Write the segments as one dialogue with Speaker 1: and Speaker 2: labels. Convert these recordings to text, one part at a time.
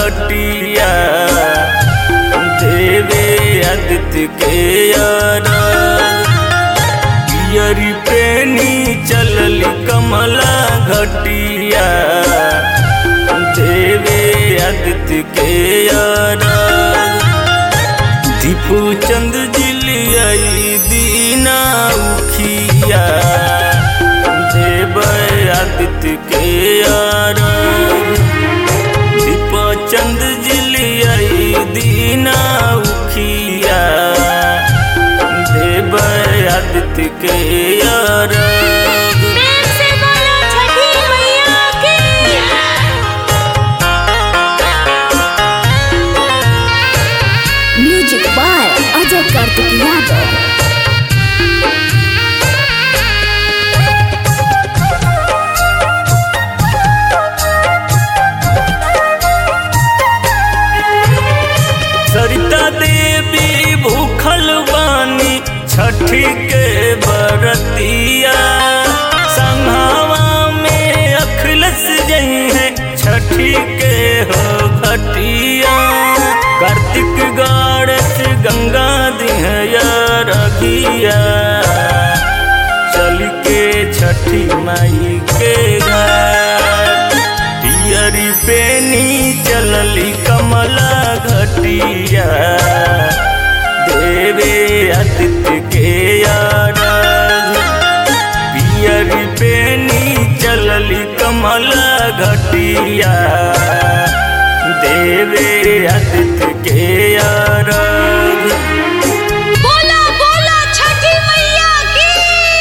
Speaker 1: घटिया देवे आदित्य के यारा पियरी पेनी चलली कमला घटिया देवे आदित्य के यारा दीपू चंद जिलियाई दीना उखिया देव आदित्य के यारा दीपा चंद जिलियाई दीना उखिया देव आदित्य के यारा
Speaker 2: प्रेम से बोलो छठी मैया की
Speaker 3: म्यूजिक बाय अजय कार्तिक यादव
Speaker 1: सरिता देवी भूखल बानी छठी के बरतिया संघावा में अखलस जई है छठी के हो घटिया कार्तिक गाड़स गंगा दिहया रघिया चल के छठी माई के घाट पियरी पेनी चलली कमला घटिया देवे आदित्य के यारा पियरी पेनी चलली कमला घटिया देवे आदित्य के यारा
Speaker 2: बोलो बोलो छठी मैया की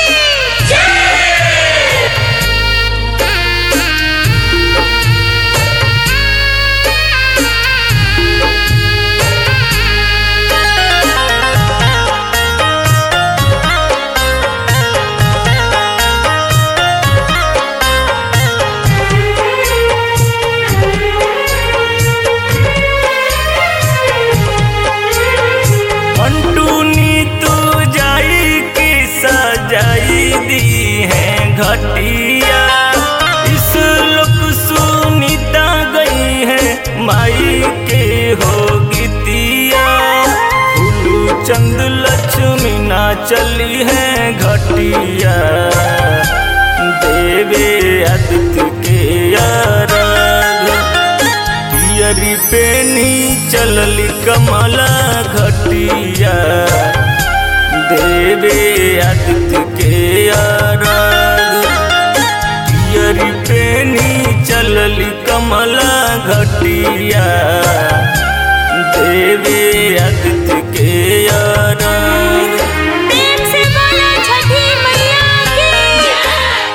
Speaker 1: मंटूनी तू जाई की सजाई दी है घटिया इस लोक सुनीता गई है माई के हो गीतिया फूलू चंद लक्ष्मी ना चली है घटिया देवे आदित्य के यारा पियरी पेनी चलली कमला घटिया देवे आदित्य के आराग पियरी पेनी चलली कमला घटिया देवे आदित्य के आराग
Speaker 2: प्रेम से बोलो छठी मैया की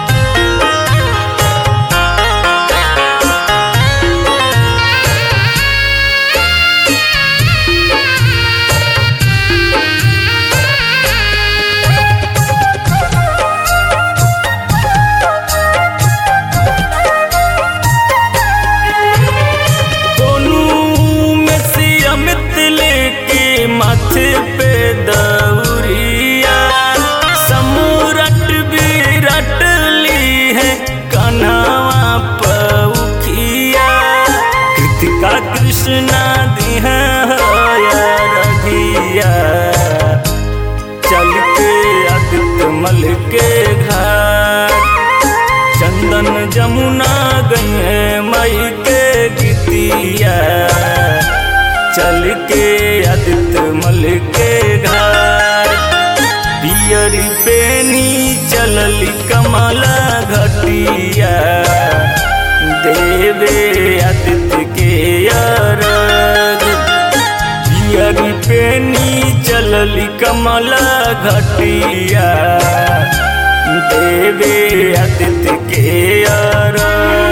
Speaker 1: दोनों में से अमित लेके माथे पे दौरिया समूरट विरट ली है कन्हवा पउखिया कृतिका कृष्णा दी है रघिया चल के आदित्य मल के घाट चंदन जमुना गई है मई के गीतिया चल के आदित्य मल के घाट पियरी पेनी चलली कमला घटिया देवे आदित्य के अरग पियरी पेनी चलली कमला घटिया देवे आदित्य के यारा